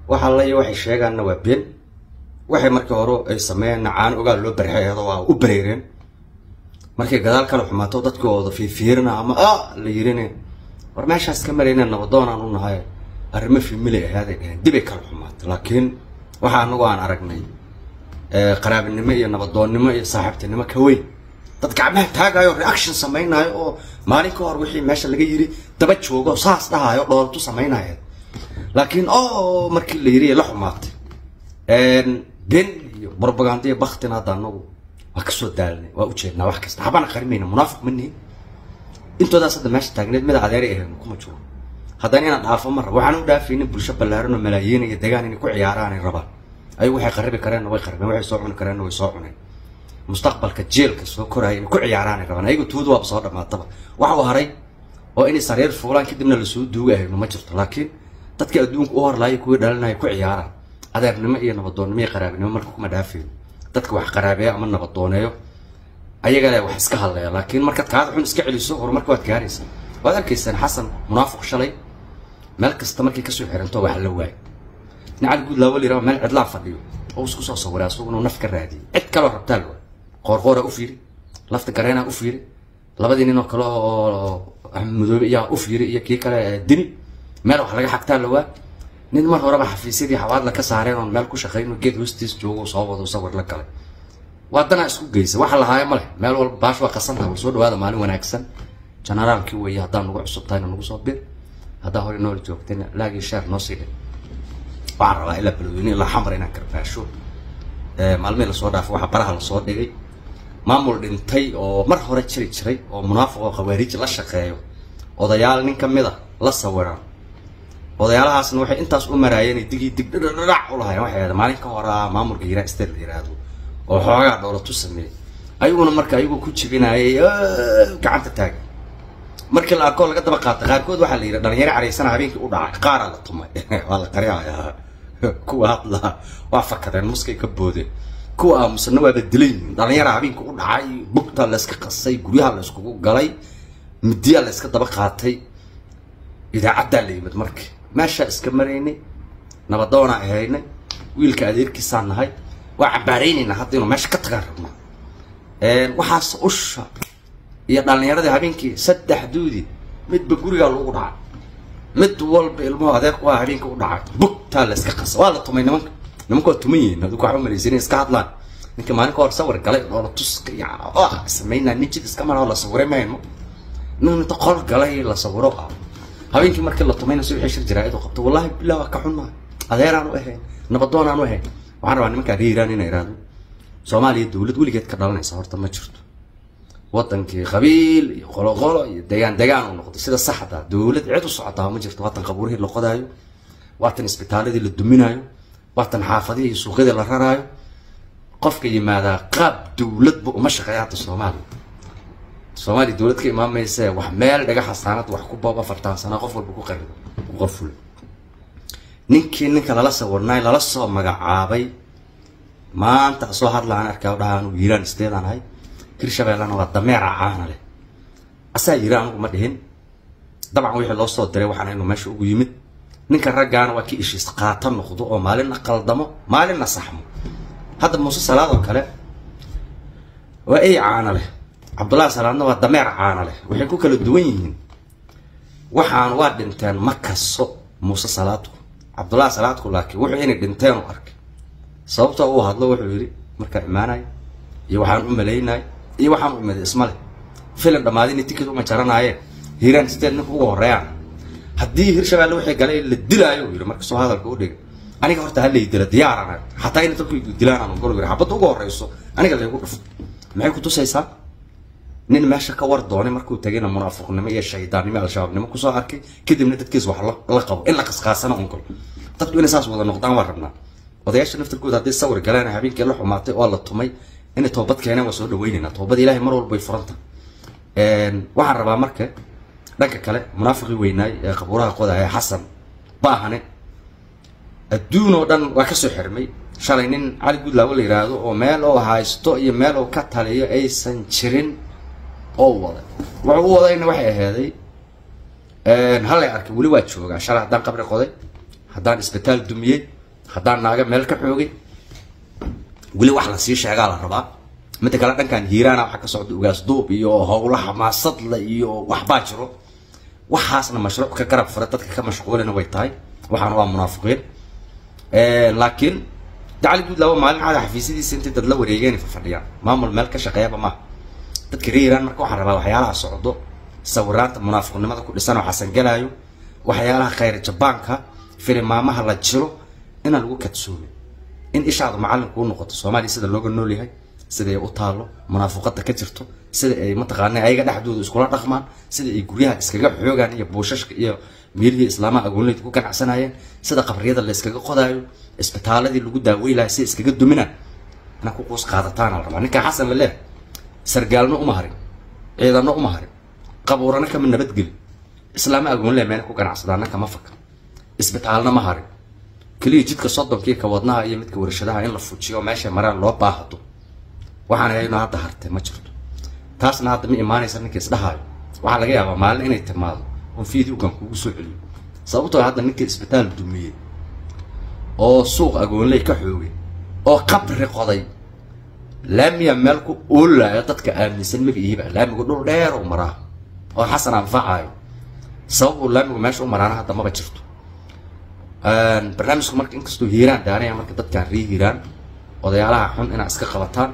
waxa laya waxay sheegaanna waa been waxay markii hore ay sameeyeenna caano ogaal loo barxeedo waa u bareereen markay gadaal kala xumaato dadkooda fiifiirina ama ah la yirine war meeshaas ka marayna nabadoonaan u nahay arrimo fiimilay ahaaday dheheen dibay kala xumaatay laakiin waxa anagu aan aragnay qaraabinimo iyo nabadoonnimo iyo saaxiibtinimo ka weyn dad gacmaha taagayo reaction samaynayo oo maalin ka hor wixii meesha laga yiri daba joogo saas dhahayo dhoolatu samaynaya laakiin o markii la yiri la xumaatay ben iyo propaganda iyo baktina hadda anagu waa kasoo daalnay waa ujeednaa wax kasta habana qarimayna munaafiq ma nihin intoodaas hadda meesha taagneed mida adeeray ahayn kuma jiro haddana inaan dhaafo ma rabo waxaan u dhaafaynin bulsho ballaaran oo malaayiin iyo degaan inay ku ciyaaraan ay rabaan ayagu waxay qaribi kareenna way qaribeen waxay soo cuni kareenna way soo cuneen mustaqbalka jeelka soo koraya inay ku ciyaaraan ay rabaan ayagu tuudu waaba soo dhamaataba waxa uu haray oo inay sariir fuulaan kadibna lasoo duuga ahayno ma jirto laakiin dadkii adduunka u horlaayay kuwii dhalinaya ku ciyaaraan adeernimo iyo nabadoonnimo iyo qaraabinimo marka kuma dhaafayno dadka wax qaraabeeyo ama nabadooneeyo ayaga le wax iska hadlaya laakiin markaad kaada xun iska celiso horumarka waad gaaraysaa waad arkaysaan xasan munaafiq shalay meel kasta markay kasoo xiranto wax la waayo nacad guud laawo liraba meel cidlaa fadhiyo oo isku soo sawiray asaguna naf ka raadiyay cid kaloo rabtaa la qoorqoora u fiiri lafta gareenaa u fiiri labadii nin oo kale oo madoobe iyaa u fiiri iyo kii kale dini meel wax laga xagtaa la waa nin mar horeba xafiisyadii xawaadla ka saareen oon meel ku shaqayn geed hoostiis joogo soo wado sawir la galay waa danaa isku geysa waxa lahaayo ma leh meel walba baash waa qasantaha war soo dhawaada maalin wanaagsan generaalkii weeye haddaan nagu cusub tahayna nagu soo bir haddaa hore nool joogtayna laagii sheer noo sii dhin waxaan rabaa ilaa balweyne ilaa xamar inaan karbaasho maalmihii lasoo dhaafo waxaa baraha lasoo dhigay maamul dhintay oo mar hore jiri jiray oo munaafiq oo khawaarij la shaqeeyo odayaal nin ka mid a la sawiran odayaalahaasna waxay intaas u maraayeen digii dig dhadhadhac u lahayen waxay ahayd maalin ka horaa maamulka hiraa state la yiraahdo oo xoogaa dhoolatu sameeyey ayaguna marka ayagoo ku jibinayay gacanta taagan markii la arkoo laga daba qaatay qaarkood waxaa la yidhi dhalinyaro caraysana habeenkii u dhacay qaaraa la tumay waa la qaryaaya kuwa hadlaa waa fakadeen muskay ka boodeen kuwa aamusana waaba dilan yihiin dhalinyara habeenkii u dhacay bugtaa layska qasay guryaha la yskugu galay midiyaa la yska daba qaatay idaacaddaa la yimid markii meeshaa iska maraynay nabadoonaa ahaynay wiilka adeerkiisaa nahay waa cambaaraynaynaa hadda inuu meesha ka tagaan rabnaa waxaas usha iyo dhalinyaradii habeenkii saddex duudi midba gurigaa lagu dhacay mid walba ilmuhu adeerku waa habeenkii u dhacay bugtaa la iska qasa waa la tumay nimanka nimanka waa tuman yihiin adigu waxba malaysan iska hadlaan ninka maalin ka hor sawir galay dhoola tuska iyo samaynaa nin jid iska mara la sawiray mayno nin inta qol galay la sawiro ah habeenkii markii la tumayna si wixii shir jaraa'id u qabto wallahi billah waa ka xunnahay adeeraan u ahayn nabadoonaan u ahayn waxaan rabaa nimankaa reeraan inay iraahdo soomaaliya dowlad weligeed ka dhalanaysa horta ma jirto wadankii qabiil iyo qoloqolo iyo degaan degaan uu noqday sida saxda dowlad cid u socotaa ma jirto waatan qabuurihii la qodaayo waatan isbitaaladii la duminaayo waatan xaafadihii iyo suuqyadii la raraayo qofka yimaadaa qaab dowladba uma shaqeeya hadda soomaaliya soomaaliya dowlad ka imaamayse wax meel dhaga xasaanad wax ku booba fartaan sanaa qof walba ku qarido ku qaful ninkii ninka lala sawirnay lala soo magacaabay maanta soo hadlaan arkaa dhahaan yiiraan isteedaan ahay hirshabeellana waa dameera caana leh asaa yiri anigu ma dhihin dabcan wixii loo soo diray waxaan inu meesha ugu yimid ninka raggaana waa kii ishiis qaata noqdo oo maalinna qaldamo maalinna saxmo hadda muuse salaad oo kale waa ey caana leh cabdullahi salaadna waa dameer caana leh waxay ku kala duwan yihiin waxaan waa dhinteen ma kaso muuse salaadku cabdullahi salaadku laakiin wuxuu inay dhinteen u arkay sababtoo uu hadlo wuxuu yidhi markaa imaanay iyo waxaan u malaynay iyo waxaan u imaday isma leh filim dhammaadin ticket uma jaranaayeen hiiraan state ninka ugu horeeyaan haddii hirshabeelle wixii galay la dilaayo uu yidhi marka soo hadalka u dhigay aniga horta ha lay dila diyaarana xataa in dadku igu dilaan aan gol yidhi xabadda ugu horeyso aniga laygu dhufto maxay ku tusaysaa nin meesha ka war doonay markuu tagayna munaafiqnimo iyo shaydaannimo al-shabaabnimo kusoo arkay kadibna dadkiis wax la qabo in la qasqaasana un gol dadku inay saas wada noqdaan waa rabnaa odayaasha naftirkooda haddii sawir galeen habeenkii la xumaatay oo la tumay inay toobad keeneen waa soo dhaweynaynaa toobad ilaahay mar walba way furanta waxaan rabaa marka dhanka kale munaafiqii weynaay ee qabuuraha qodaya xasan baahane adduun oo dhan waa kasoo xirmay shalay nin cali gudlaawo la yiraahdo oo meel oo haysto iyo meel oo ka taliyo aysan jirin oo waday wuxuu u wadayna waxay ahaaday hallay arkay weli waa joogaa shalay haddaan qabri qoday haddaan isbitaal dumiyey haddaan naaga meel ka xoogay weli wax lasii sheegaa la rabaa midda kale dhankan hiiraana waxaa ka socda ugaas duub iyo howla xamaasadla iyo waxbaa jiro waxaasna mashruuc ka garab fura dadka ka mashquulina way tahay waxaana waa munaafiqiin laakiin dacali guud laba maalin caada xafiisyadiisa intay dad la wareegeen fafadhiyaan maamul meel ka shaqeeyaba maaha dadka reer iiraan marka waxaan rabaa waxyaalaha socdo sawiraanta munaafiqnimada ku dhisan oo xasan galaayo waxyaalaha khayr jabaanka filimaamaha la jiro inaan lagu kadsoomin in ishaadu macallin kuu noqoto soomaaliya sida looga nool yahay sida ay u taalo munaafiqada ka jirto sida ay mataqaana ayaga dhexdooda iskula dhaqmaan sida ay guryaha iskaga xoogaan iyo buushashka iyo meelihii islaamaha agoonleyd ku ganacsanayeen sida qabriyada la iskaga qodaayo isbitaaladii lagu daaweylayo si iskaga duminaan inaa ku quus qaadataan la rabaa ninkaa xasan la leehay sargaalno uma harin ciidanno uma harin qabuurana kama nabadgeli islaama agoonle meena ku ganacsadaana kama faka isbitaalna ma harin keliya jidka soddonkii ka wadnaha iyo midka warshadaha in la fujiyo meesha maraan loo baahdo waxaan hayno hadda hartay ma jirto taasna hadda ma imaanaysa ninka isdhahaayo waxaa laga yaabaa maalin inay timaado oo fiidiyowkan kugu soo celiyo sababtoo hadda ninka isbitaal dumiyey oo suuq agoonley ka xoogay oo qabri qoday laamiya meel ku oolaayo dadka aaminsan magaciiba laamigu dhul dheer u maraa oo xasan anfacayo sabab uu laamigu meesha u maraana hadda maba jirto barnaamijku marka inkastoo hiiraan daaraya marka dadkaan rii hiiraan odayaalaha xun inaa iska qabataan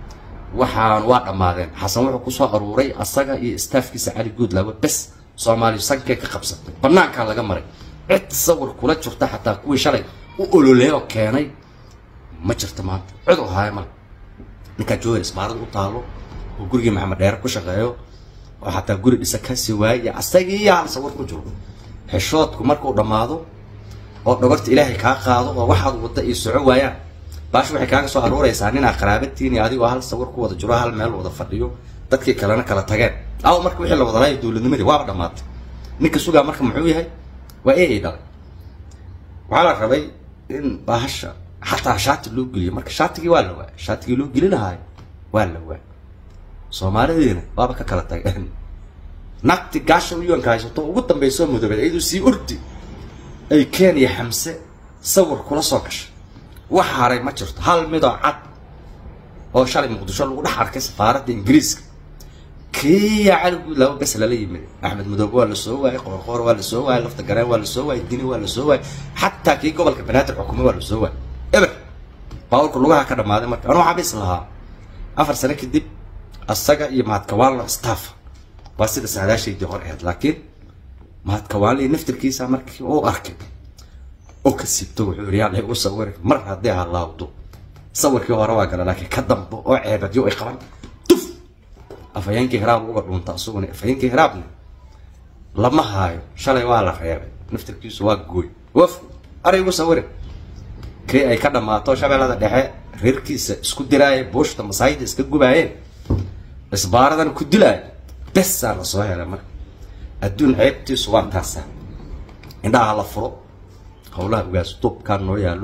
waxaan waa dhammaadeen xasan wuxuu kusoo aruuray asaga iyo staafkiisa cali guudlaawe bes soomaaliya sankee ka qabsatay banaankaa laga maray cid sawir kula jirta xataa kuwii shalay u ololeeyoo keenay ma jirto maanta cid u haaya male ninkaa jooga isbaarada u taalo oo gurigii maxamed dheere ku shaqeeyo oo xataa guri dhisa kasi waaye asagii hal sawir ku jiro xishoodku markuu dhammaado oo dhogorta ilaahay kaa qaado oo waxaad wadda iyo soco waayaan baash waxay kaaga soo aruuraysaa ninaa qaraabatiin iyo adigoo hal sawir ku wada jiro hal meel wada fadhiyo dadkii kalena kala tageen aw marka wixii la wada laayo dowladnimadii waaba dhammaatay ninka sugaa marka muxuu yahay waa e ay dhalay waxaa la rabay in baahasha xataa shaati loo geliyo marka shaatigii waa la waay shaatigii loo geli lahaay waa la waay soomaalidiina waaba ka kala tageen nagti gaasha uyoonka haysato ugu dambayso madoobeed iyadoo sii ordi ay kenya xamse sawir kula soo gashay wax haray ma jirto hal midoo cad oo shalay muqdisho lagu dhex arkay safaaradda ingiriiska kiya cali guudlaawo bes lala yimid axmed madoobe waa la soo waayey qoorqoor waa la soo waayey lafta gareen waa la soo waayey dini waa la soo waayey xataa kii gobolka banaadir xukume waa la soo waayey eber baaburka lugaha ka dhammaaday marka anuu xabiis lahaa afar sano kadib asaga iyo mahadkawaanlo staff waa sida saadaashaydii hor ahayd laakiin mahadkawaanlo iyo naftirkiisa markii uu arkay oo ka siibto wuxuu yidhi yaa laygu sawiri mar haddii halaawdo sawirkii hore waa gala laakiin ka dambo oo ceebadyo ay qaban tuf afhayeenkii hiraab uga dhunta isaguna afhayeenkii hiraabna lama haayo shalay waa la reebay naftirkiisu waa gooy waf aray ugu sawirin kii ay ka dhammaato shabeellada dhexe reerkiisa isku diraaya buushta masaayida iska gubaayeen isbaaradan ku dilaaya besaa la soo helay marka adduun ceebtiisu waa taasa indhaha la furo howlaha ugaas duubkaan noo yaallo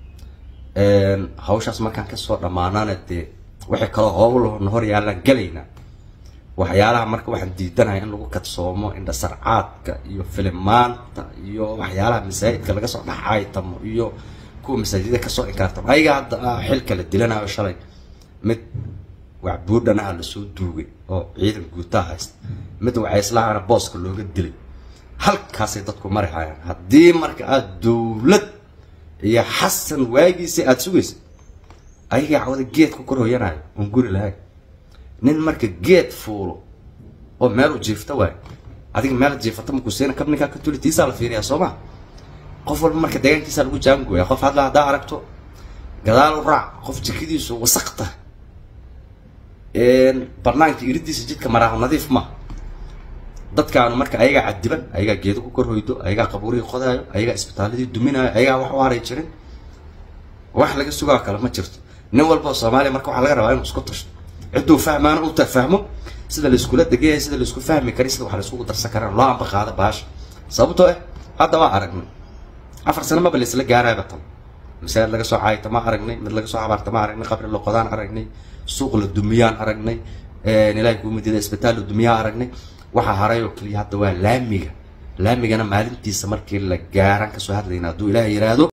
hawshaas markaan kasoo dhammaanaana dee waxay kaloo howlahona hor yaallaan gelaynaa waxyaalaha marka waxaan diidanahay in lagu kadsoomo indhasarcaadka iyo filimaanta iyo waxyaalaha masaajidka laga soo dhaxaytamo iyo kuwa masaajida kasoo inkaartamo ayaga hadda xilka la dilanayo shalay mid waxbuudhanaha lasoo duugay oo ciidan guutaa haysta mid waxayslahana booska looga dilay halkaasay dadku mari hayaan haddii marka aada dowlad iyo xasan waagiisa aada sugaysa ayagaa cawada geed ku kor hoyanayo oon guri lahayn nin marka geed fuulo oo meel u jiifta waayo adiga meel jiifata makusiina kabninkaa ka tuli tiisaa la fiiriyaa soo ma qof walba marka deegaankiisa lagu jaangooya qof hadla haddaa aragto gadaal u raac qof jikadiisu wasaqta banaanka iridiisa jidka maraaho nadiif ma dadkaanu marka ayagaa cadiban ayagaa geedo ku kor hoydo ayagaa qabuurihii qodaayo ayagaa isbitaaladii duminayo ayagaa wax u haray jirin wax laga sugaa kale ma jirto nin walba oo soomaaliya marka waxaa laga rabaa inuu isku tashto cidduu fahmaana uu fahmo sida laiskula degayay sida laisku fahmi karay sida wax laiskugu darsan karaan loo amba qaada baasha sababtoo ah hadda waa aragnay afar sano maba laisla gaaraaba tan masaajid laga soo caayta ma aragnay mid laga soo habaarta ma aragnay qabri loqodaan aragnay suuq la dumiyaan aragnay ilaahay kuu midida isbitaal la dumiyaan aragnay waxaa haray oo keliya hadda waa laamiga laamigana maalintiisa markii la gaaraan kasoo hadlayna hadduu ilaah yiraahdo